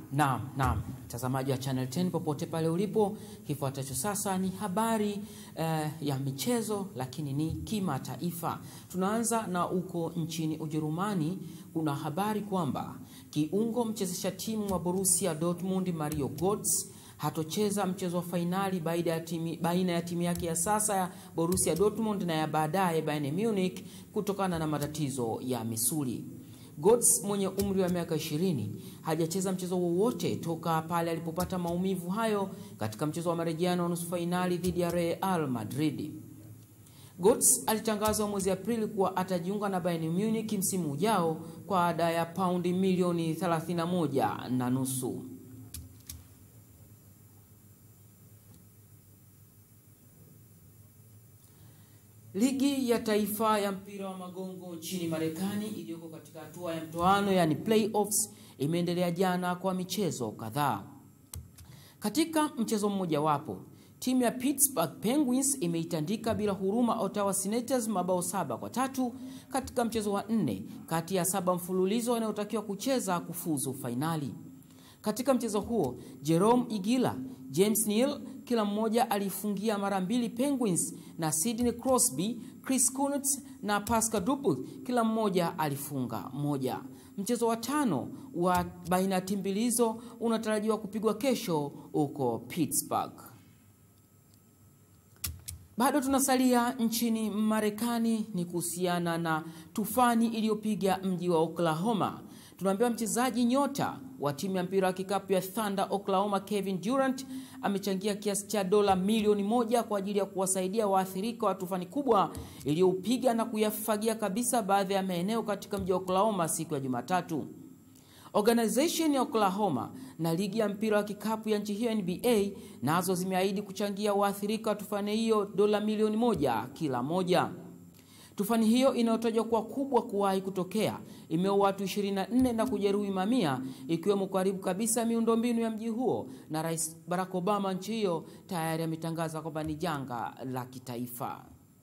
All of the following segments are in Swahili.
Naam, naam, mtazamaji wa Channel 10 popote pale ulipo, kifuatacho sasa ni habari eh, ya michezo lakini ni kimataifa. Tunaanza na uko nchini Ujerumani. Kuna habari kwamba kiungo mchezesha timu wa Borussia Dortmund Mario Götze hatocheza mchezo wa fainali baina ya timu baina ya timu yake ya sasa ya Borussia Dortmund na ya baadaye Bayern Munich kutokana na matatizo ya misuli. Götze mwenye umri wa miaka 20 hajacheza mchezo wowote toka pale alipopata maumivu hayo katika mchezo wa marejeano wa nusu fainali dhidi ya Real Madrid. Götze alitangazwa mwezi Aprili kuwa atajiunga na Bayern Munich msimu ujao kwa ada ya paundi milioni 31 na nusu. Ligi ya taifa ya mpira wa magongo nchini Marekani iliyoko katika hatua ya mtoano yani playoffs imeendelea jana kwa michezo kadhaa. Katika mchezo mmojawapo, timu ya Pittsburgh Penguins imeitandika bila huruma Ottawa Senators mabao saba kwa tatu katika mchezo wa nne kati ya saba mfululizo wanayotakiwa kucheza kufuzu fainali. Katika mchezo huo Jerome Igila, James Neal kila mmoja alifungia mara mbili Penguins na Sidney Crosby, Chris Kunitz na Pascal Dupuis kila mmoja alifunga moja. Mchezo wa tano wa baina ya timu mbili hizo unatarajiwa kupigwa kesho huko Pittsburgh. Bado tunasalia nchini Marekani, ni kuhusiana na tufani iliyopiga mji wa Oklahoma. Tunaambiwa mchezaji nyota wa timu ya mpira wa kikapu ya Thunder Oklahoma, Kevin Durant amechangia kiasi cha dola milioni moja kwa ajili ya kuwasaidia waathirika wa tufani kubwa iliyoupiga na kuyafagia kabisa baadhi ya maeneo katika mji wa Oklahoma siku ya Jumatatu. Organization ya Oklahoma na ligi ya mpira wa kikapu ya nchi hiyo NBA nazo zimeahidi kuchangia waathirika wa tufani hiyo dola milioni moja kila moja. Tufani hiyo inayotajwa kuwa kubwa kuwahi kutokea imeua watu 24 na kujeruhi mamia ikiwemo karibu kabisa miundombinu ya mji huo, na Rais Barack Obama nchi hiyo tayari ametangaza kwamba ni janga la kitaifa.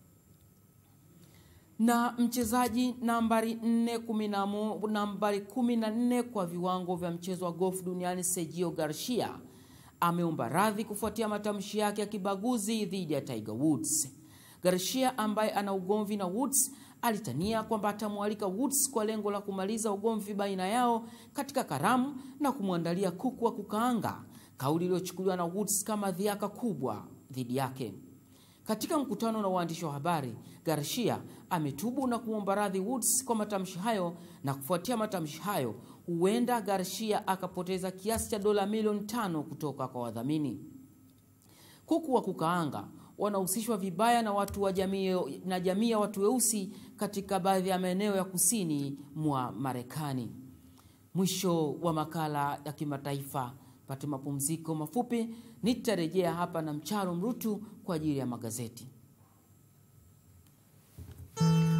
Na mchezaji nambari 4 nambari 14 kwa viwango vya mchezo wa golf duniani Sergio Garcia ameomba radhi kufuatia matamshi yake ya kibaguzi dhidi ya Tiger Woods. Garcia ambaye ana ugomvi na Woods alitania kwamba atamwalika Woods kwa lengo la kumaliza ugomvi baina yao katika karamu na kumwandalia kuku wa kukaanga, kauli iliyochukuliwa na Woods kama dhiaka kubwa dhidi yake. Katika mkutano na waandishi wa habari, Garcia ametubu na kuomba radhi Woods kwa matamshi hayo, na kufuatia matamshi hayo, huenda Garcia akapoteza kiasi cha dola milioni tano kutoka kwa wadhamini. Kuku wa kukaanga wanahusishwa vibaya na watu wa jamii na jamii ya watu weusi katika baadhi ya maeneo ya kusini mwa Marekani. Mwisho wa makala ya kimataifa. Pate mapumziko mafupi, nitarejea hapa na Mcharo Mrutu kwa ajili ya magazeti.